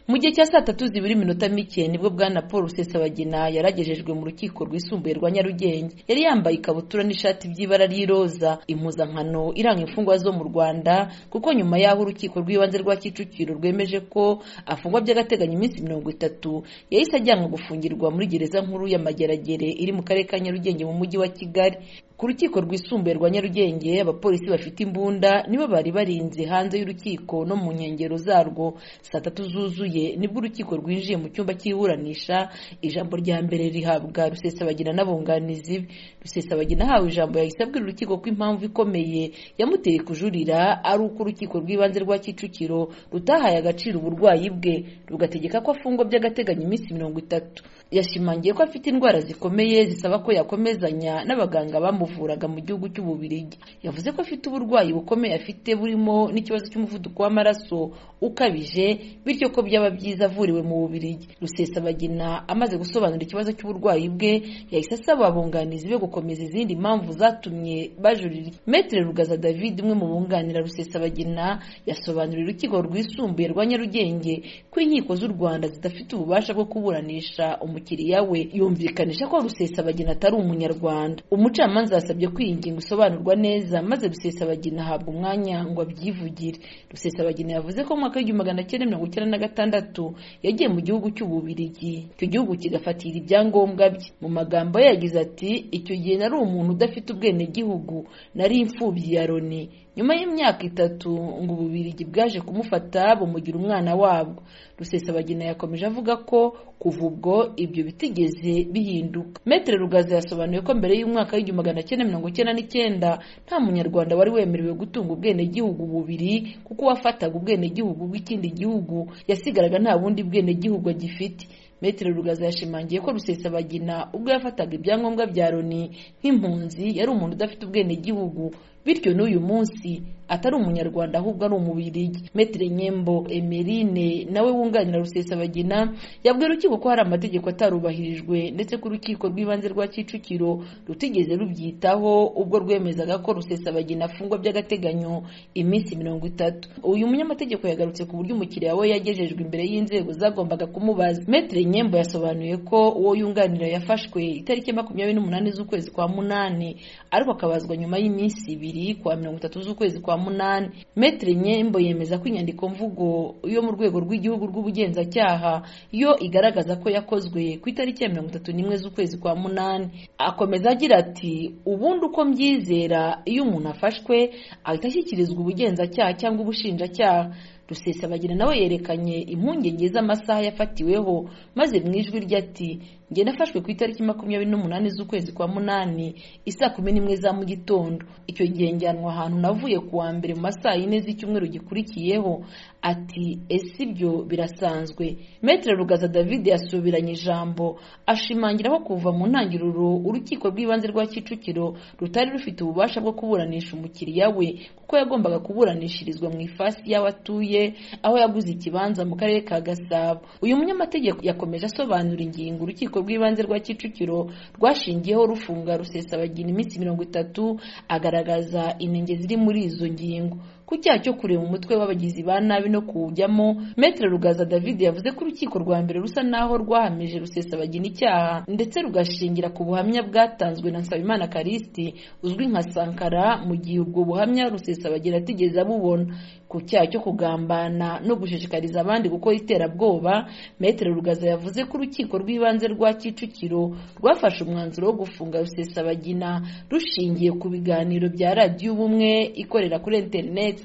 mu gihe cya saa tatu zibura iminota mike nibwo bwana paul rusesabagina yaragejejwe mu rukiko rwisumbuye rwa nyarugenge yari yambaye ikabutura n'ishati by'ibara ry'iroza impuzankano iranga imfungwa zo mu rwanda kuko nyuma y'aho urukiko rw'ibanze rwa kicukiro rwemeje ko afungwa by'agateganyo iminsi mirongo itatu yahise ajyanwa gufungirwa muri gereza nkuru ya mageragere iri mu karere ka nyarugenge mu mujyi wa kigali ku rukiko rwisumbuye rwa nyarugenge abapolisi bafite imbunda nibo bari barinze hanze y'urukiko no mu nkengero zarwo saa tatu zuzuye nibwo urukiko rwinjiye mu cyumba cy'iburanisha ijambo rya mbere rihabwa rusesabagina n'abunganizi be rusesabagina ahawe ijambo yahise abwira urukiko ko impamvu ikomeye yamuteye kujurira ari uko urukiko rw'ibanze rwa kicukiro rutahaye agaciro uburwayi bwe rugategeka ko afungwa by'agateganyo iminsi mirongo itatu yashimangiye ko afite indwara zikomeye zisaba ko yakomezanya n'abaganga bamuvuraga mu gihugu cy'ububirigi yavuze ko afite uburwayi bukomeye afite burimo n'ikibazo cy'umuvuduko w'amaraso ukabije bityo ko byaba byiza avuriwe mu bubirigi rusesabagina amaze gusobanura ikibazo cy'uburwayi bwe yahise asaba abunganizi be gukomeza izindi mpamvu zatumye bajurira metere rugaza david umwe mu bunganira rusesabagina yasobanuriye urukiko rwisumbuye rwa nyarugenge ko inkiko z'u rwanda zidafite ububasha bwo kuburanisha umu umukiriya we yumvikanisha ko rusesabagina atari umunyarwanda umucamanza yasabye ko iyi ngingo isobanurwa neza maze rusesabagina ahabwa umwanya ngo abyivugire rusesabagina yavuze ko mu mwaka w'igihumbi magana cyenda mirongo icyenda na gatandatu yagiye mu gihugu cy'ububirigi icyo gihugu kigafatira ibyangombwa bye mu magambo ye yagize ati icyo gihe nari umuntu udafite ubwenegihugu nari imfubyi ya loni nyuma y'imyaka itatu ngo ububirigi bwaje kumufata bumugira umwana wabwo rusesabagina yakomeje avuga ko kuva ubwo ibyo bitigeze bihinduka metere rugaza yasobanuye ko mbere y'umwaka w'igihumbi magana cyenda mirongo icyenda n'icyenda nta munyarwanda wari wemerewe gutunga ubwenegihugu bubiri kuko uwafataga ubwenegihugu bw'ikindi gihugu yasigaraga nta bundi bwenegihugu agifite Metero Rugaza yashimangiye ko Rusesabagina ubwo yafataga ibyangombwa bya Loni nk'impunzi yari umuntu udafite ubwenegihugu bityo n'uyu munsi atari umunyarwanda ahubwo ari umubirigi Metere Nyembo Emerine nawe wunganira Rusesabagina yabwiye urukiko ko hari amategeko atarubahirijwe ndetse ko urukiko rw'ibanze rwa Kicukiro rutigeze rubyitaho ubwo rwemezaga ko Rusesabagina afungwa by'agateganyo iminsi mirongo itatu uyu munyamategeko yagarutse ku buryo umukiriya we yagejejwe imbere y'inzego zagombaga kumubaza Metere Nyembo yasobanuye ko uwo yunganira yafashwe itariki makumyabiri n'umunani z'ukwezi kwa munani ariko akabazwa nyuma y'iminsi ibiri kwa mirongo itatu z'ukwezi kwa munani metere nyembo yemeza ko inyandiko mvugo yo mu rwego rw'igihugu rw'ubugenzacyaha yo igaragaza ko yakozwe ku itariki ya mirongo itatu n'imwe z'ukwezi kwa munani akomeza agira ati ubundi uko mbyizera iyo umuntu afashwe ahita ashyikirizwa ubugenzacyaha cyangwa ubushinjacyaha rusesabagina nawe yerekanye impungenge z'amasaha yafatiweho maze mu ijwi rye ati njye nafashwe ku itariki makumyabiri n'umunani z'ukwezi kwa munani isaa kumi n'imwe za mu gitondo icyo gihe njyanwa ahantu navuye ku wa mbere mu masaha yine z'icyumweru gikurikiyeho ati ese ibyo birasanzwe metere rugaza david yasubiranye ijambo ashimangira ko kuva mu ntangiriro urukiko rw'ibanze rwa kicukiro rutari rufite ububasha bwo kuburanisha umukiriya we kuko yagombaga kuburanishirizwa mu ifasi y'aho atuye aho yaguze ikibanza mu karere ka gasabo uyu munyamategeko yakomeje asobanura ingingo urukiko rw'ibanze rwa kicukiro rwashingiyeho rufunga rusesabagina iminsi mirongo itatu agaragaza inenge ziri muri izo ngingo ku cyaha cyo kureba umutwe w'abagizi ba nabi no kuwujyamo metere rugaza david yavuze ko urukiko rwa mbere rusa n'aho rwahamije rusesabagina icyaha ndetse rugashingira ku buhamya bwatanzwe na nsabimana karisiti uzwi nka sankara mu gihe ubwo buhamya rusesabagina atigeze abubona ku cyaha cyo kugambana no gushishikariza abandi gukora iterabwoba metere rugaza yavuze ko urukiko rw'ibanze rwa kicukiro rwafashe umwanzuro wo gufunga rusesabagina rushingiye ku biganiro bya radiyo ubumwe ikorera kuri interineti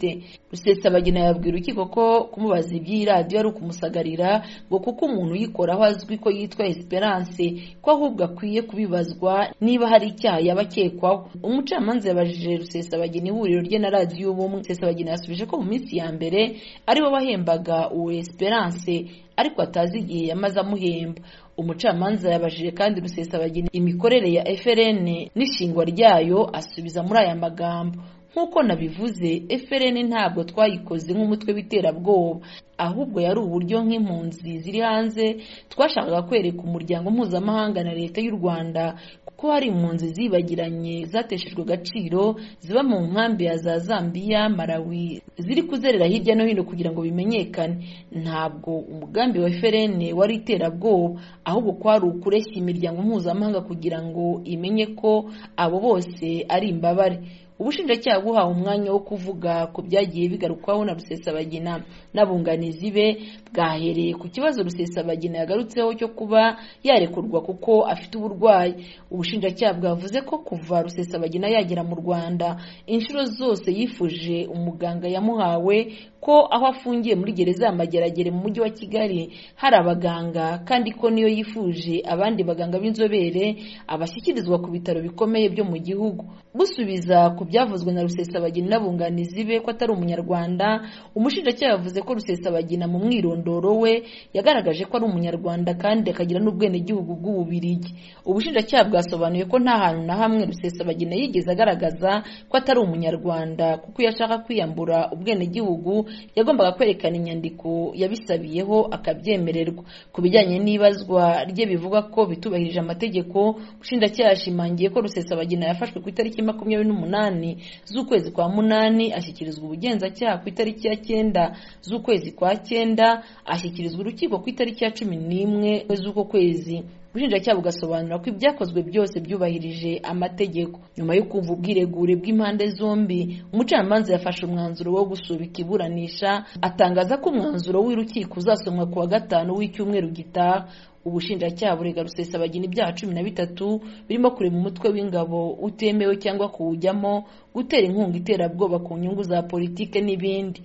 rusesabagina yabwira urukiko ko kumubaza iby'iyi radiyo ari ukumusagarira ngo kuko umuntu uyikoraho azwi ko yitwa esperance ko ahubwo akwiye kubibazwa niba hari icyaha yaba akekwaho umucamanza yabajije rusesabagina ihuriro rye na radiyo ubumwe rusesabagina yasubije ko mu minsi ya mbere ari we wahembaga uwo esperance ariko atazi igihe yamaze amuhemba umucamanza yabajije kandi rusesabagina imikorere ya frn n'ishingwa ryayo asubiza muri aya magambo nk'uko nabivuze FRN ntabwo twayikoze nk'umutwe w'iterabwoba ahubwo yari uburyo nk'impunzi ziri hanze twashakaga kwereka umuryango mpuzamahanga na leta y'u rwanda ko hari impunzi zibagiranye zateshejwe agaciro ziba mu nkambi ya za zambiya malawi ziri kuzerera hirya no hino kugira ngo bimenyekane ntabwo umugambi wa FRN wari iterabwoba ahubwo kwari ukureshya imiryango mpuzamahanga kugira ngo imenye ko abo bose ari imbabare ubushinjacyaha buhawe umwanya wo kuvuga ku byagiye bigarukwaho na rusesabagina n'abunganizi be bwahereye ku kibazo rusesabagina yagarutseho cyo kuba yarekurwa kuko afite uburwayi ubushinjacyaha bwavuze ko kuva rusesabagina yagera mu rwanda inshuro zose yifuje umuganga yamuhawe ko aho afungiye muri gereza ya mageragere mu mujyi wa kigali hari abaganga kandi ko niyo yifuje abandi baganga b'inzobere abashyikirizwa ku bitaro bikomeye byo mu gihugu busubiza ku byavuzwe na rusesabagina n'abunganizi be ko atari umunyarwanda umushinjacyaha yavuze ko rusesabagina mu mwirondoro we yagaragaje ko ari umunyarwanda kandi akagira n'ubwenegihugu bw'ububirigi ubushinjacyaha bwasobanuye ko nta hantu na hamwe rusesabagina yigeze agaragaza ko atari umunyarwanda kuko iyo ashaka kwiyambura ubwenegihugu yagombaga kwerekana inyandiko yabisabiyeho akabyemererwa ku bijyanye n'ibazwa rye bivuga ko bitubahirije amategeko ubushinjacyaha yashimangiye ko rusesabagina yafashwe ku itariki makumyabiri n'umunani z'ukwezi kwa munani ashyikirizwa ubugenzacyaha ku itariki ya cyenda z'ukwezi kwa cyenda ashyikirizwa urukiko ku itariki ya cumi n'imwe z'uko kwezi ubushinjacyaha bugasobanura ko ibyakozwe byose byubahirije amategeko nyuma yo kumva ubwiregure bw'impande zombi umucamanza yafashe umwanzuro wo gusubika iburanisha atangaza ko umwanzuro w'urukiko uzasomwa ku wa gatanu w'icyumweru gitaha ubushinjacyaha burega rusesabagina ibyaha cumi na bitatu birimo kurema umutwe w'ingabo utemewe cyangwa kuwujyamo gutera inkunga iterabwoba ku nyungu za politike n'ibindi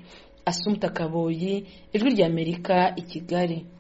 asumta kaboyi ijwi ry'amerika i kigali